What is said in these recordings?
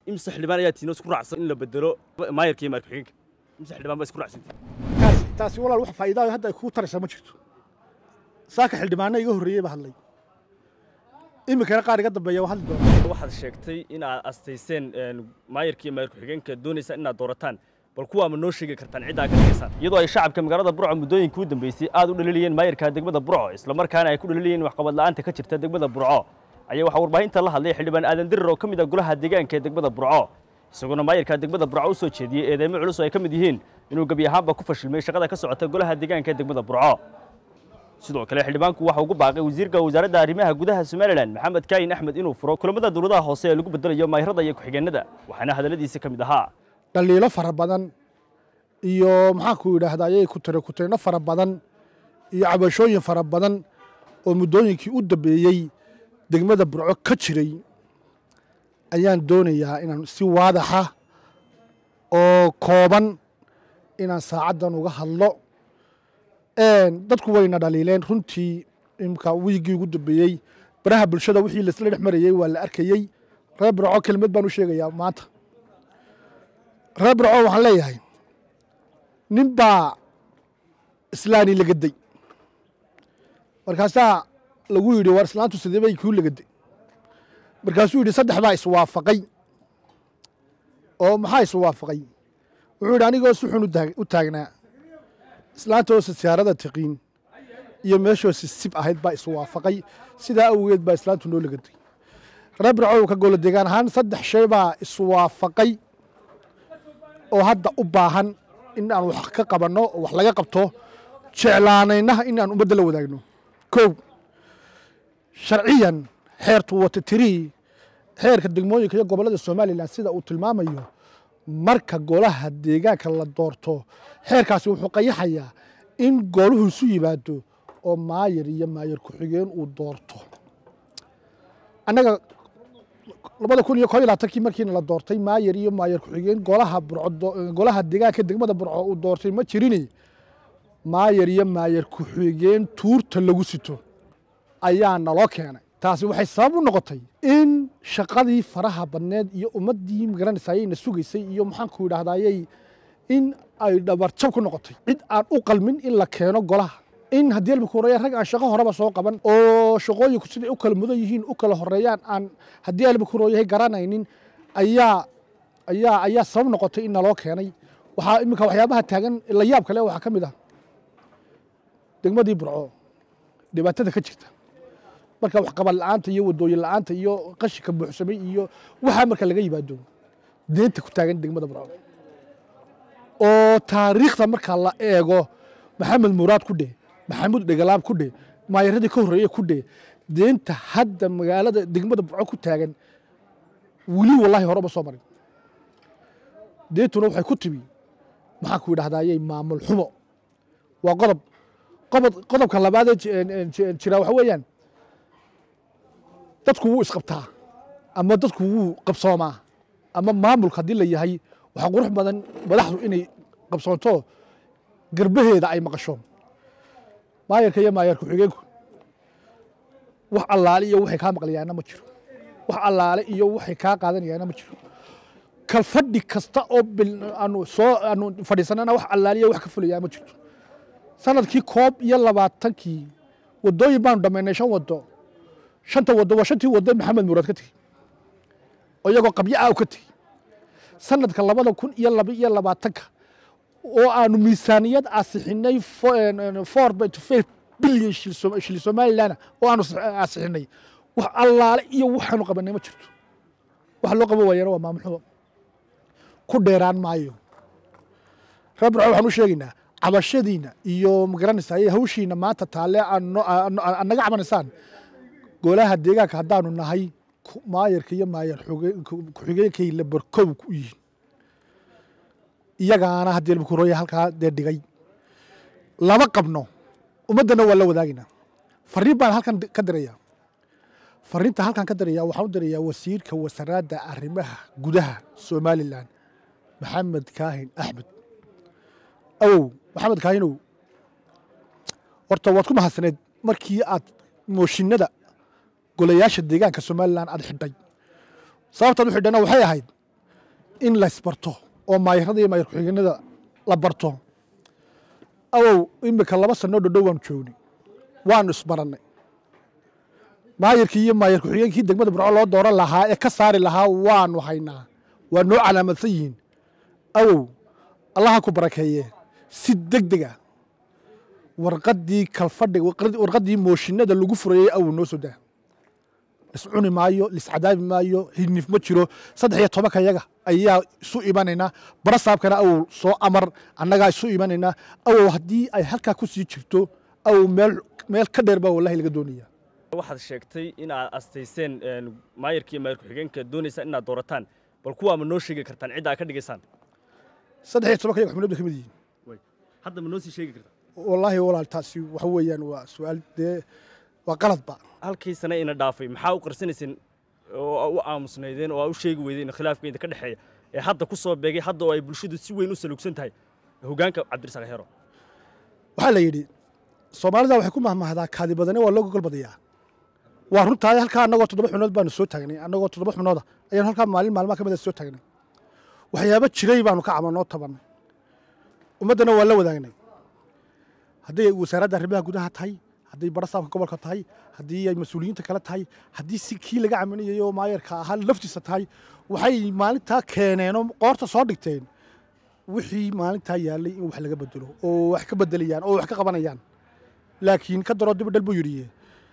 imse xildhibaan ayaa tiino isku raacsan in la bedelo maayarka iyo maayar ku-xigeenka imse xildhibaan baa isku raacsantii taasi taasi walaal wax faa'iidaa hadda ay kuu taraysaa ma jirto saaka xildhibaana iga horreeyey baa hadlay iminkana qaar iga dambeeya waa hadli doona waxaad sheegtay in aad astayseen maayarka iyo maayar ku-xigeenka doonaysa inaad doorataan bal kuwaa ma noo sheegi kartaan ciddaa ka dhigaysaan iyadoo ay shacabka magaalada burco muddooyinkii u dambeysay aad u dhaliilayeen maayarka degmada burco islamarkaana ay ku dhaliilayeen waxqabad la'aanta ka jirta degmada burco ayaa waxaa warbaahinta la hadlay xildhibaan aadan dirir oo ka mid ah golaha deegaanka ee degmada burco isagoona maayarka degmada burco u soo jeediyey eedeymo culus oo ay ka mid yihiin inuu gebi ahaanba ku fashilmay shaqada ka socota golaha deegaanka ee degmada burco sidoo kale xildhibaanku waxa ugu baaqay wasiirka wasaaradda arrimaha gudaha somalilan maxamed kaayin axmed inuu furo kulamada dowladaha hoose ee lagu bedelayo maayarada iyo ku-xigeenada waxaana hadalladiisa ka mid ahaa dhaliilo fara badan iyo maxaanku yidhaahdaa ayay ku tira kutayno fara badan iyo cabashooyin fara badan oo muddooyinkii u dambeeyey degmada burco ka jiray ayaan doonayaa inaan si waadaxa oo kooban inaan saacaddan uga hadlo dadku wayna dhaliileen runtii imka wiiggii ugu dambeeyey baraha bulshada wixii laisla dhex marayey waa la arkayey reer burco kelmad baan u sheegayaa maanta reer burco waxaan leeyahay nin baa islaani lagaday markaasaa lagu yidhi war islaantu sidee bay kuu lagaday markaasuu yidhi saddex baa iswaafaqay oo maxaa iswaafaqay wuxuu yidhi anigoo si xun u taagnaa islaanta oo siyaarada tiqiin iyo meeshoo sisib ahayd baa iswaafaqay sidaa awgeed baa islaantu noo lagaday reer bircow ka golo deegaan ahaan saddex shay baa iswaafaqay oo hadda u baahan in aan wax ka qabanno oo wax laga qabto jeclaanaynaha in aan ummadda la wadaagno kow sharciyan xeertu wata tirii xeerka degmooyinka iyo gobollada somalilan sida uu tilmaamayo marka golaha deegaanka la doorto xeerkaasi wuxuu qayaxayaa in gooluhu isu yimaado oo maayar iyo maayar ku-xigeen uu doorto annaga labada kun iyo koob iyo labaatankii markiina la doortay maayar iyo maayar ku-xigeen golaha burco golaha deegaanka degmada burco uu doortay ma jirini maayar iyo maayar ku-xigeen tuurta lagu sito ayaa naloo keenay taasi waxay sabab u noqotay in shaqadii faraha badneed iyo ummaddii magaranaysaayayna sugaysay iyo maxaanku yidhahdaayey in ay dhabarjab ku noqotay cid aan u qalmin in la keeno golaha in haddii alba ku horeeya rag aan shaqo horeba soo qaban oo shaqooyinku siday u kala mudan yihiin u kala horeeyaan aan haddii alba ku horeeyahay garanaynin ayaa ayaa ayaa sabab noqotay in naloo keenay waxaa iminka waxyaabaha taagan la yaab kale waxaa ka mid ah degmadii burco dhibaatada ka jirta marka waxqabad la'aanta iyo wadooyin la'aanta iyo qashinka buuxsamay iyo waxaa marka laga yimaado deenta ku taagan degmada burco oo taariikhda marka la eego maxamed muraad ku dheh maxamuud dhegalaab ku dheh maayaradii ka horreeye ku dheh deenta hadda magaalada degmada burco ku taagan weli wallahi horeba soo marin deentuna waxay ku timi maxaan ku yidhahdayey maamul xumo waa qodob qodob qodobka labaadee jira waxa weeyaan dadku wuu isqabtaa ama dadku wuu qabsoomaa ama maamulka haddii la yahay waxaa qurux badan madaxdu inay qabsoonto garbaheeda ay maqasho maayarka iyo maayar ku-xigeenku wax allaale iyo waxay kaa maqlayaana ma jiro wax allaale iyo waxay kaa qaadanayaana ma jiro kal fadhi kasta oo aanu soo aanu fadhiisanana wax allaale iyo wax ka fulayaa ma jirto sanadkii koob iyo labaatankii wadooyin baanu dhammaynay shan wado shanta wado waa shantii wado maxamed muraad ka tegi oo iyagoo qabyo ah u ka tegi sanadka labada kun iyo laba iyo labaatanka oo aanu miisaaniyad asixinay four point five bilyan shil somalilan oo aanu asixinay wax allaale iyo waxaanu qabanay ma jirto wax loo qaban waayana waa maamul xumo ku dheeraan maayo reer burco waxaan u sheegaynaa cabashadiina iyo magaranaysa hawshiina maanta taalle naga cabanaysaan golaha deegaanka haddaanu nahay maayarka iyo maayar ku-xigeenkay la barkow ku yihiin iyagaana haddii albakurooya halkaa dee dhigay lama qabno ummaddana waa la wadaagaynaa fariin baan halkan ka diraya fariinta halkan ka diraya waxaan u dirayaa wasiirka wasaaradda arrimaha gudaha somalilan maxamed kaahin axmed awow maxamed kaahinow horta waad ku mahadsaneed markii aad mooshinada golayaasha deegaanka somalilan aad xidhay sababtaad u xidhana waxay ahayd in laysbarto oo maayarada iyo maayar ku-xigeenada la barto awow imika laba sanoo dhodhow waanu joognay waanu isbarannay maayarkii iyo maayar ku-xigeenkii degmada burco loo dooran lahaa ee ka saari lahaa waanu haynaa waa noo calaamadsan yihiin awow allaha ku barakeeye si deg deg a warqaddii kalfadhiga warqaddii mooshinada lagu furayey awow noo soo daa liscuni maayo liscadaabi maayo hidnif ma jiro saddex iyo tobanka yaga ayaa isu imanaynaa barasaabkana awow soo amar annagaa isu imanaynaa awow haddii ay halkaa ku sii jirto awow meel meel ka dheer baa wallahi laga doonaya waxaad sheegtay in aad astayseen maayarka iyo maayar ku-xigeenka doonaysa inaad doorataan bal kuwaa ma noo sheegi kartaan cidda aad ka dhigaysaan saddex iyo tobanka yaga xubnood bay ka mid yihiin hadda ma noo sii sheegi kartaa wallaahi walaal taasi waxa weeyaan waa su-aal dee waa qaladba halkii sane ina dhaafay maxaa u qarsanayseen oo u aamusnaydeen oo aa u sheegi weydeen khilaafkeeda ka dhexeeya ee hadda ku soo beegay hadda oo ay bulshadu si weyn u salugsan tahay hoggaanka cabdirasaaq heero waxaa la yidhi soomaalida waxay ku mahmahdaa kaadi badane waa loo gogol badayaa waa runtaay halkaa annagoo toddoba xubnood baanu soo taagnay annagoo toddoba xubnooda ayaanu halkaa maalin maalmaha ka mid a soo taagnay waxyaabo jiray baanu ka camalnoo tabannay ummaddana waa la wadaagnay hadday wasaaradda arrimaha gudaha tahay hadday barasaabka gobolka tahay haddii ay mas-uuliyiinta kale tahay haddii si kii laga caminayay oo maayarka ahaa laftiisa tahay waxay maalintaa keeneenoo qoorta soo dhigteen wixii maalintaa yaallay in wax laga bedelo oo wax ka bedelayaan oo wax ka qabanayaan laakiin ka daroo dibadhal buu yidhi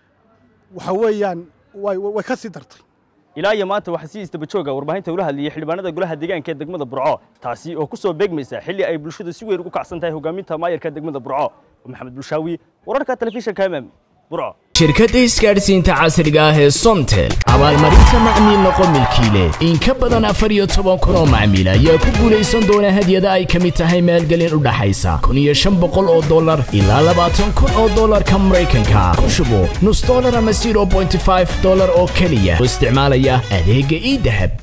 waxa weeyaan way ka sii dartay ilaa iyo maanta waxaa si isdabajooga warbaahinta ula hadlayay xildhibaanada golaha deegaanka ee degmada burco taasi oo ku soo beegmaysa xilli ay bulshadu si weyn ugu kacsan tahay hogaaminta maayarka degmada burco maxamed bulshaawi wararka telefishinka mm burco shirkadda isgaadhsiinta casriga ah ee somtel abaalmarinta macmiil noqo milkiile in ka badan afar iyo toban kun oo macmiil ayaa ku guulaysan doona hadyada ay ka mid tahay maalgelin u dhaxaysa kun iyo shan boqol oo dollar ilaa labaatan kun oo dollarka maraykanka ku shubo nus dollar ama zero bointy five dollar oo keliya oo isticmaalaya adeegga ii dahab